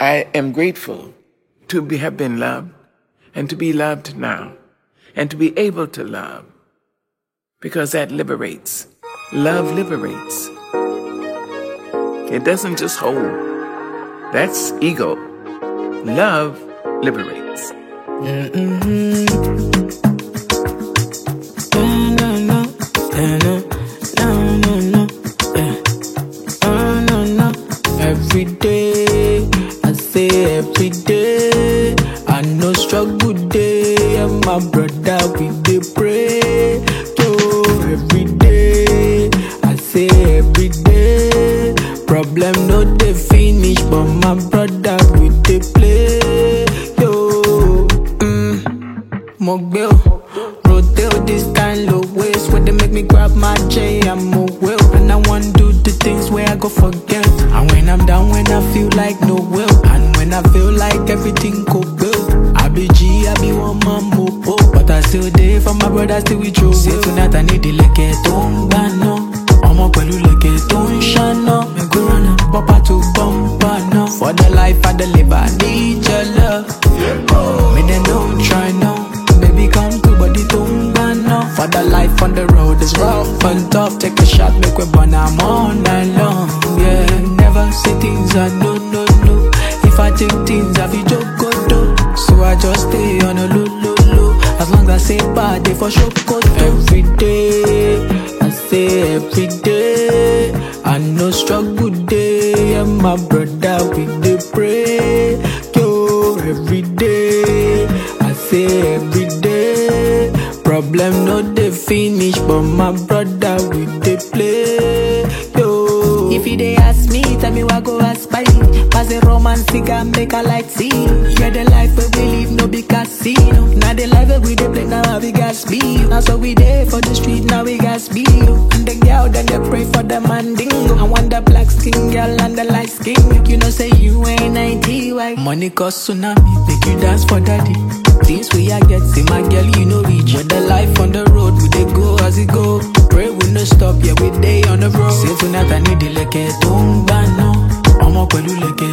I am grateful to be, have been loved and to be loved now and to be able to love because that liberates. Love liberates. It doesn't just hold. That's ego. Love liberates. Every day, I say every day, I know struggle day, and my brother we dey pray. Yo, every day, I say every day, problem no dey finish, but my brother we dey play. Yo, mm, mo gbé o, rotate this kind of ways where they make me grab my J, I'm a will, and I want do the things where I go forget. And when I'm down, when I feel like no will, and when I feel like everything go well, I be G, I be one man mopo, but I still there for my brother, still with you. Say tonight I need the leke tó ń gbà náà, ọmọ pẹ̀lú leke tó ń ṣáná, mẹ́gúránà, bọ́pá tó bọ́m̀bà náà. For the life I deliver, I need your love. Me they don't try now, baby come to body tó ń gbà náà. For the life on the road is rough and tough, take a shot, make we burn am all night long. Yeah, never say things I no no no. If I take things I feel joke go do. So I just stay on a low low low. As long as I say bad, they for sure go do. Every day, I say every day. I know struggle day, and my brother we dey pray. Yo, every day, I say every day. Problem no dey finish, but my brother we dey play. Yo, if you dey ask me, tell me what go ask by. Pass a romance, cigar, make a light see. Yeah, the life where we live no be casino. Now the life where we dey play now we got speed. Now so we dey for the street now we got speed. And the girl then they pray for the mandingo. I want the black skin girl and the light skin. Make you know say you ain't 90 white. Money cause tsunami, make you dance for daddy. Things we I get, see my girl, you know reach. With the life on the road, we dey go as it go. Pray we no stop, yeah we dey on the road. Say tonight I need the leke tó ń gbà náà, ọmọ pẹ̀lú leke